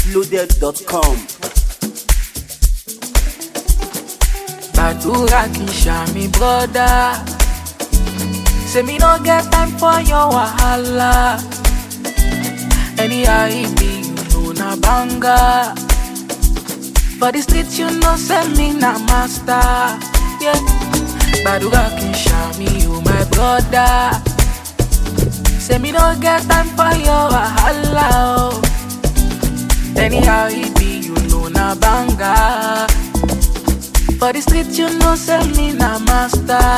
sweetloaded.com. gbàdúrà kì í ṣàmì brọ́dá say me no get time for your wahala anyhow e be you know na banga for the street you know say me na master yeah. gbàdúrà kì í ṣàmì o my brother say me no get time for your wahala oh. anyhow e be you know na banga. For the street, you know, say me na master.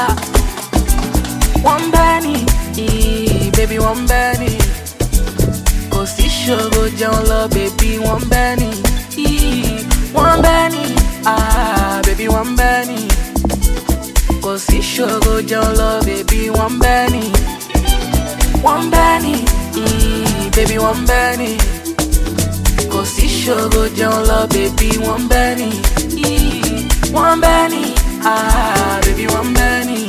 One penny, eh, baby, one penny. Kò sí ṣòro jẹun lọ, baby, one penny. eh, One penny, ah, baby, one penny. Kò sí ṣòro jẹun lọ, baby, one penny. One penny, eh, baby, one penny. Kò sí ṣòro jẹun lọ, baby, one penny. eh, One penny, ah, baby, one penny.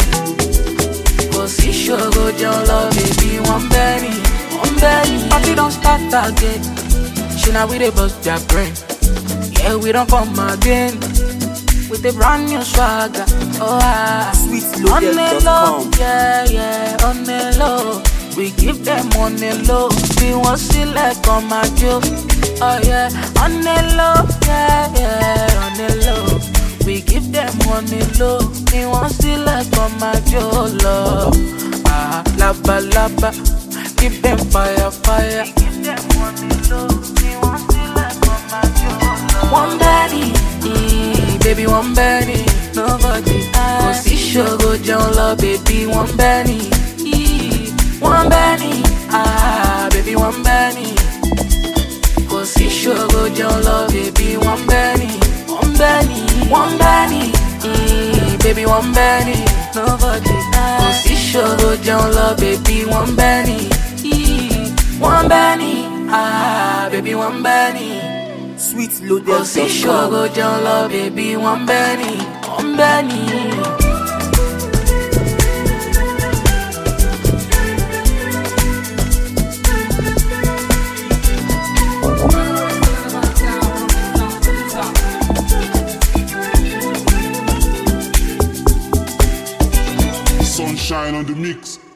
Kò sí ṣòro jẹun lọ, baby, one penny. One penny. Party don start again. Ṣé na we dey bust their brain? Yeah, we don come again. With a brand new swagger. Oh, ah. On the low, sweetloaded.com. yeah, yeah, on the low. We give them on the low. We want select on my joke. Oh yeah, on the low, yeah, yeah, on the low. We give them on the low. We want select on my jolo. Ah, laba laba. Give them fire, fire. We give them on the low. We want select on my jolo. One penny, eh, baby, one penny. Nobody Kò sí ṣòro jẹun lọ, baby, one penny. eh, One penny, ah, baby, one penny. Kò sí ṣòro jẹun lọ, baby, one penny. One penny, one penny, eh, baby, one penny. Nobody Kò sí ṣòro jẹun lọ, baby, one penny. eh, One penny, ah, baby, one penny. Kò sí Sweetloaded.com. ṣòro jẹun lọ, baby, one penny. One penny. Sunshine on the mix.